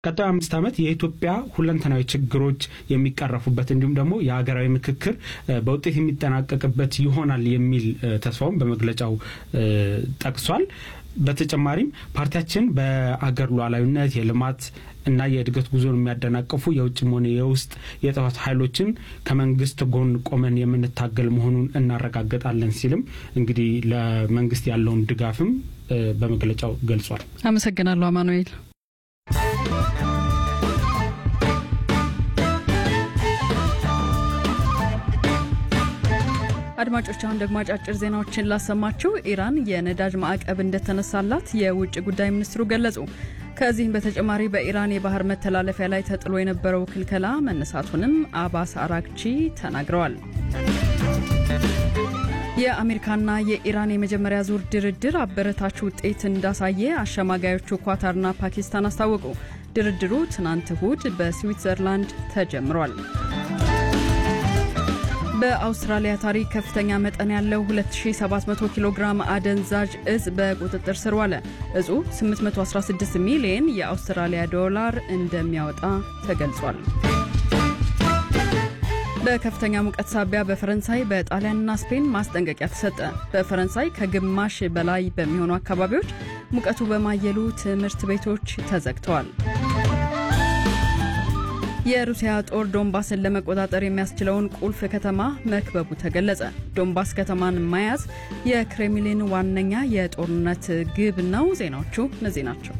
ቀጣዩ አምስት ዓመት የኢትዮጵያ ሁለንተናዊ ችግሮች የሚቀረፉበት እንዲሁም ደግሞ የሀገራዊ ምክክር በውጤት የሚጠናቀቅበት ይሆናል የሚል ተስፋውን በመግለጫው ጠቅሷል። በተጨማሪም ፓርቲያችን በአገር ሉዓላዊነት የልማት እና የእድገት ጉዞን የሚያደናቅፉ የውጭም ሆነ የውስጥ የጥፋት ኃይሎችን ከመንግስት ጎን ቆመን የምንታገል መሆኑን እናረጋግጣለን ሲልም እንግዲህ ለመንግስት ያለውን ድጋፍም በመግለጫው ገልጿል። አመሰግናለሁ አማኑኤል። አድማጮች አሁን ደግሞ አጫጭር ዜናዎችን ላሰማችሁ። ኢራን የነዳጅ ማዕቀብ እንደተነሳላት የውጭ ጉዳይ ሚኒስትሩ ገለጹ። ከዚህም በተጨማሪ በኢራን የባህር መተላለፊያ ላይ ተጥሎ የነበረው ክልከላ መነሳቱንም አባስ አራግቺ ተናግረዋል። የአሜሪካና የኢራን የመጀመሪያ ዙር ድርድር አበረታች ውጤት እንዳሳየ አሸማጋዮቹ ኳታርና ፓኪስታን አስታወቁ። ድርድሩ ትናንት እሁድ በስዊትዘርላንድ ተጀምሯል። በአውስትራሊያ ታሪክ ከፍተኛ መጠን ያለው 2700 ኪሎ ግራም አደንዛዥ እጽ በቁጥጥር ስር ዋለ። እጹ 816 ሚሊዮን የአውስትራሊያ ዶላር እንደሚያወጣ ተገልጿል። በከፍተኛ ሙቀት ሳቢያ በፈረንሳይ በጣሊያንና ስፔን ማስጠንቀቂያ ተሰጠ። በፈረንሳይ ከግማሽ በላይ በሚሆኑ አካባቢዎች ሙቀቱ በማየሉ ትምህርት ቤቶች ተዘግተዋል። የሩሲያ ጦር ዶንባስን ለመቆጣጠር የሚያስችለውን ቁልፍ ከተማ መክበቡ ተገለጸ። ዶንባስ ከተማን መያዝ የክሬምሊን ዋነኛ የጦርነት ግብ ነው። ዜናዎቹ እነዚህ ናቸው።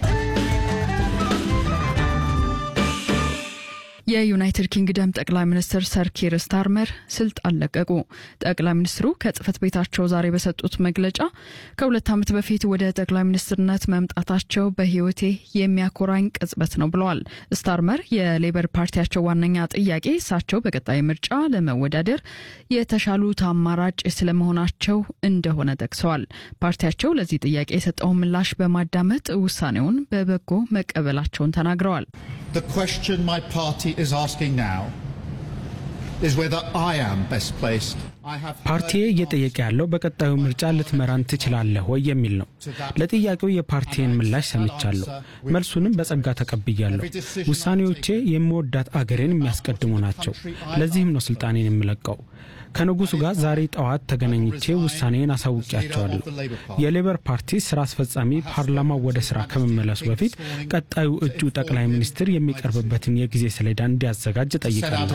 የዩናይትድ ኪንግደም ጠቅላይ ሚኒስትር ሰር ኪር ስታርመር ስልጣን ለቀቁ። ጠቅላይ ሚኒስትሩ ከጽህፈት ቤታቸው ዛሬ በሰጡት መግለጫ ከሁለት ዓመት በፊት ወደ ጠቅላይ ሚኒስትርነት መምጣታቸው በሕይወቴ የሚያኮራኝ ቅጽበት ነው ብለዋል። ስታርመር የሌበር ፓርቲያቸው ዋነኛ ጥያቄ እሳቸው በቀጣይ ምርጫ ለመወዳደር የተሻሉት አማራጭ ስለመሆናቸው እንደሆነ ጠቅሰዋል። ፓርቲያቸው ለዚህ ጥያቄ የሰጠውን ምላሽ በማዳመጥ ውሳኔውን በበጎ መቀበላቸውን ተናግረዋል። The question my party is asking now is whether I am best placed. ፓርቲዬ እየጠየቀ ያለው በቀጣዩ ምርጫ ልትመራን ትችላለህ ወይ የሚል ነው። ለጥያቄው የፓርቲን ምላሽ ሰምቻለሁ፣ መልሱንም በጸጋ ተቀብያለሁ። ውሳኔዎቼ የምወዳት አገሬን የሚያስቀድሙ ናቸው። ለዚህም ነው ስልጣኔን የምለቀው። ከንጉሱ ጋር ዛሬ ጠዋት ተገናኝቼ ውሳኔን አሳውቂያቸዋለሁ። የሌበር ፓርቲ ስራ አስፈጻሚ ፓርላማው ወደ ስራ ከመመለሱ በፊት ቀጣዩ እጩ ጠቅላይ ሚኒስትር የሚቀርብበትን የጊዜ ሰሌዳ እንዲያዘጋጅ ጠይቃለሁ።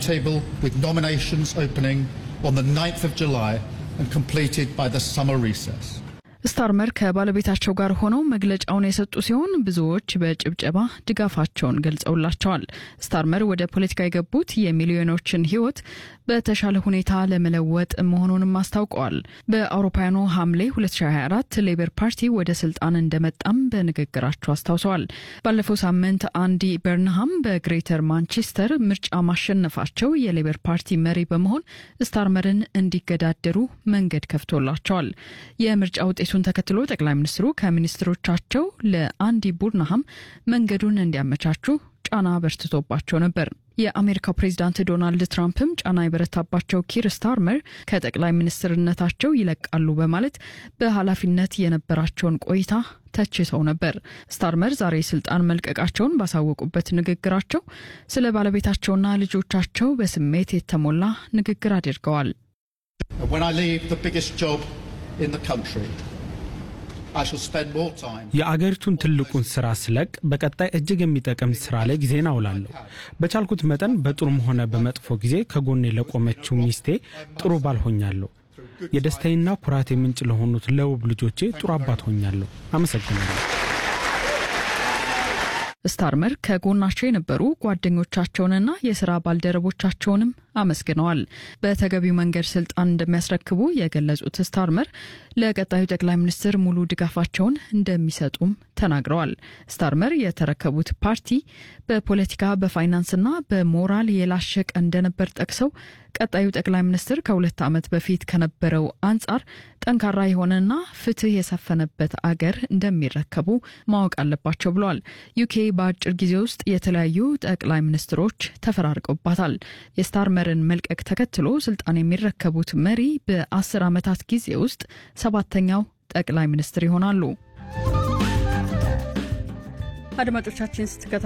on the 9th of July and completed by the summer recess. ስታርመር ከባለቤታቸው ጋር ሆነው መግለጫውን የሰጡ ሲሆን ብዙዎች በጭብጨባ ድጋፋቸውን ገልጸውላቸዋል። ስታርመር ወደ ፖለቲካ የገቡት የሚሊዮኖችን ሕይወት በተሻለ ሁኔታ ለመለወጥ መሆኑንም አስታውቀዋል። በአውሮፓውያኑ ሐምሌ 2024 ሌበር ፓርቲ ወደ ስልጣን እንደመጣም በንግግራቸው አስታውሰዋል። ባለፈው ሳምንት አንዲ በርንሃም በግሬተር ማንቸስተር ምርጫ ማሸነፋቸው የሌበር ፓርቲ መሪ በመሆን ስታርመርን እንዲገዳደሩ መንገድ ከፍቶላቸዋል። የምርጫ ውጤቱ ን ተከትሎ ጠቅላይ ሚኒስትሩ ከሚኒስትሮቻቸው ለአንዲ ቡርናሃም መንገዱን እንዲያመቻቹ ጫና በርትቶባቸው ነበር። የአሜሪካው ፕሬዚዳንት ዶናልድ ትራምፕም ጫና የበረታባቸው ኪር ስታርመር ከጠቅላይ ሚኒስትርነታቸው ይለቃሉ በማለት በኃላፊነት የነበራቸውን ቆይታ ተችተው ነበር። ስታርመር ዛሬ ስልጣን መልቀቃቸውን ባሳወቁበት ንግግራቸው ስለ ባለቤታቸውና ልጆቻቸው በስሜት የተሞላ ንግግር አድርገዋል። የአገሪቱን ትልቁን ስራ ስለቅ በቀጣይ እጅግ የሚጠቅም ስራ ላይ ጊዜን አውላለሁ። በቻልኩት መጠን በጥሩም ሆነ በመጥፎ ጊዜ ከጎኔ ለቆመችው ሚስቴ ጥሩ ባል ሆኛለሁ። የደስታዬና ኩራቴ ምንጭ ለሆኑት ለውብ ልጆቼ ጥሩ አባት ሆኛለሁ። አመሰግናለሁ። ስታርመር ከጎናቸው የነበሩ ጓደኞቻቸውንና የስራ ባልደረቦቻቸውንም አመስግነዋል። በተገቢው መንገድ ስልጣን እንደሚያስረክቡ የገለጹት ስታርመር ለቀጣዩ ጠቅላይ ሚኒስትር ሙሉ ድጋፋቸውን እንደሚሰጡም ተናግረዋል። ስታርመር የተረከቡት ፓርቲ በፖለቲካ በፋይናንስና በሞራል የላሸቀ እንደነበር ጠቅሰው ቀጣዩ ጠቅላይ ሚኒስትር ከሁለት ዓመት በፊት ከነበረው አንጻር ጠንካራ የሆነና ፍትህ የሰፈነበት አገር እንደሚረከቡ ማወቅ አለባቸው ብለዋል። ዩኬ በአጭር ጊዜ ውስጥ የተለያዩ ጠቅላይ ሚኒስትሮች ተፈራርቀውባታል። የስታርመርን መልቀቅ ተከትሎ ስልጣን የሚረከቡት መሪ በአስር ዓመታት ጊዜ ውስጥ ሰባተኛው ጠቅላይ ሚኒስትር ይሆናሉ። አድማጮቻችን ስትከታ